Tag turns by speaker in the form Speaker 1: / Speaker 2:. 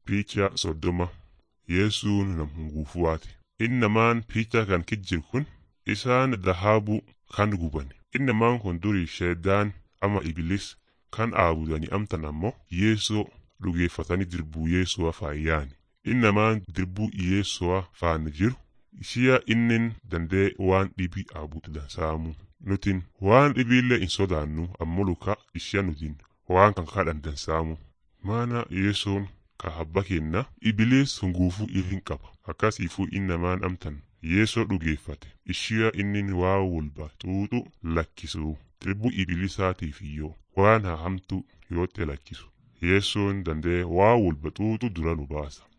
Speaker 1: Piichaa soddoma Yesuun nam hunguufuwaati. Inni namaan piichaa kan kijjiru kun isaan dhahaabuu kan gubani. Inni namaan kun durii sheedaan ama ibilis kan aabudanii amtan ammoo Yeesoo dhugeeffatanii dirbuu Yeesoo faayyaani. Inni namaan dirbuu Yeesoo faana jiru ishiya innin dandee waan dhibii aabutu dansaamu. Nutin waan dhibiillee hin sodaannu ammoo luka ishia nutin waan kan kadhan dansaamu. Maana Yeesoon ka habba kenna ibilees hunguufuu irrin qaba. Akkasiifuu inni namaan amtan Yeesoo dhugeeffate ishiya innin waa walba xuuxu lakkisu. Dirbuu ibilisaatiif iyyoo waan hahamtu yootte lakkisu. Yeesoon dandee waa walba xuuxu dura nu baasa.